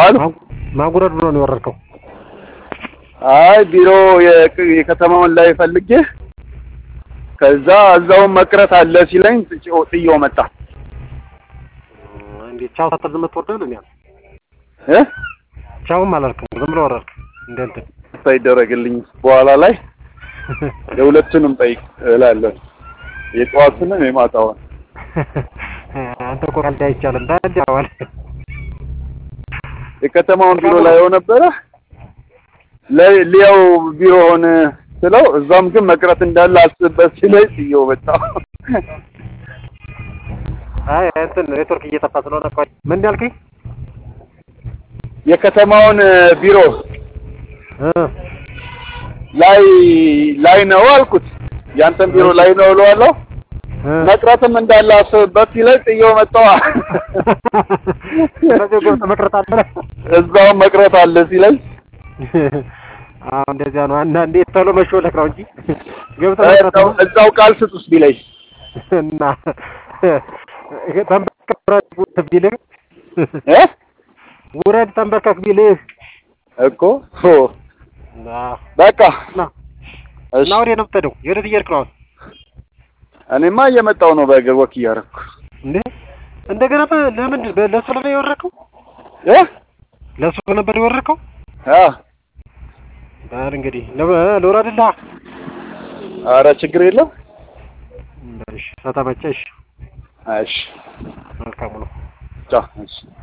አሉ ማጉረድ ብሎ ነው የወረድከው? አይ ቢሮ የቅ- የከተማውን ላይ ፈልጌ ከዛ እዛውን መቅረት አለ ሲለኝ ጥዬው- ጥዬው መጣ እንዴት ቻው ሳትል ዝም ትወርዳለህ? እኔ አልኩህ። እ ቻውም አላልክም ዝም ብሎ ወረድክ እንደ እንትን ሳይደረግልኝ በኋላ ላይ የሁለቱንም ጠይቅ እላለሁ የጠዋቱንም የማታውን አንተ እኮ ቀልድ አይቻልም ታዲያ አዋል የከተማውን ቢሮ ላይ ነበረ ለ- ሊያው ቢሮውን ስለው እዛም ግን መቅረት እንዳለ አስብበት ሲለኝ ጥዬው መጣ አይ እንትን ኔትወርክ እየጠፋ ስለሆነ ቆይ ምን እንዳልከኝ የከተማውን ቢሮ እ ላይ ላይ ነው አልኩት ያንተን ቢሮ ላይ ነው እለዋለሁ እ መቅረትም እንዳለ አስብበት ሲለኝ ጥዬው መጣዋ ስለዚህ ገብተህ መቅረት አለ እዛውም መቅረት አለ ሲለኝ አዎ እንደዚያ ነው አንዳንዴ ቶሎ መሾለክ ነው እንጂ ገብተህ እ መቅረት እዛው እዛው ቃል ስጡስ ቢለኝ እና ተንበርከክ ውረድ ቢልህ እ ውረድ ተንበርከክ ቢልህ እኮ ሆ አዎ በቃ እና እሺ እና ወዴት ነው የምትሄደው? የወዴት እየሄድክ ነው አሁን? እኔማ እየመጣሁ ነው በእግር ወክ እያደረኩ እንዴ እንደገና በ- ለምንድን በ- ለእሱ ነበር የወረድከው? እ ለእሱ ነበር የወረድከው? አ በል እንግዲህ ለ- ልውረድልህ። ኧረ ችግር የለም እሺ ከተመቸሽ እሺ መልካሙ ነው። ቻው እሺ